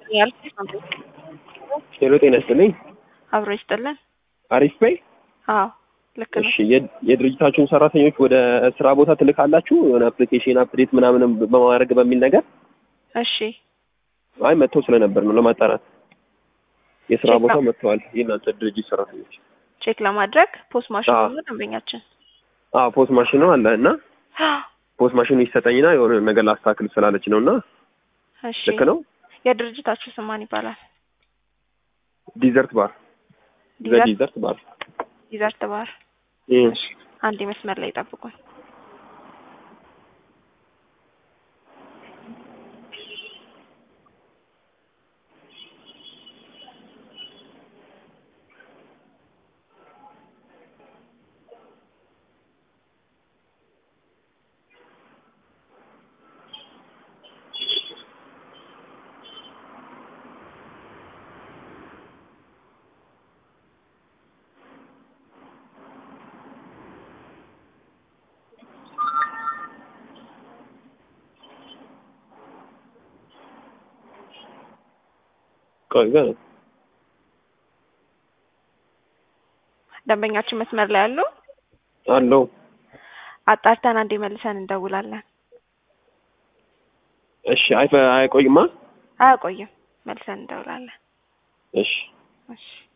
ሄሎ ጤና ይስጥልኝ። አብሮ ይስጥልን። አሪፍ በይ። አዎ ልክ ነው። እሺ የ- የድርጅታችሁን ሰራተኞች ወደ ስራ ቦታ ትልካላችሁ የሆነ አፕሊኬሽን አፕዴት ምናምን በማድረግ በሚል ነገር እሺ አይ መጥተው ስለነበር ነው ለማጣራት የስራ ቼክ ቦታው ነው። መጥተዋል የእናንተ ድርጅት ሰራተኞች ቼክ ለማድረግ ፖስት ማሽን አዎ። ነው ደንበኛችን። አዎ ፖስት ማሽን ነው አለ እና ፖስት ማሽኑ ይሰጠኝና የሆነ ነገር ላስተካክል ስላለች ነው እና እሺ ልክ ነው የድርጅታችሁ ስም ማን ይባላል? ዲዘርት ባር ዲዘርት ዲዘርት ባር ዲዘርት ባር። እም። አንድ መስመር ላይ ጠብቁን። ቆይ ግን ደንበኛችን መስመር ላይ ያሉ አለው አጣርተን አንዴ መልሰን እንደውላለን። እሺ አይፈ አይቆይማ አያቆይም፣ መልሰን እንደውላለን። እሺ እሺ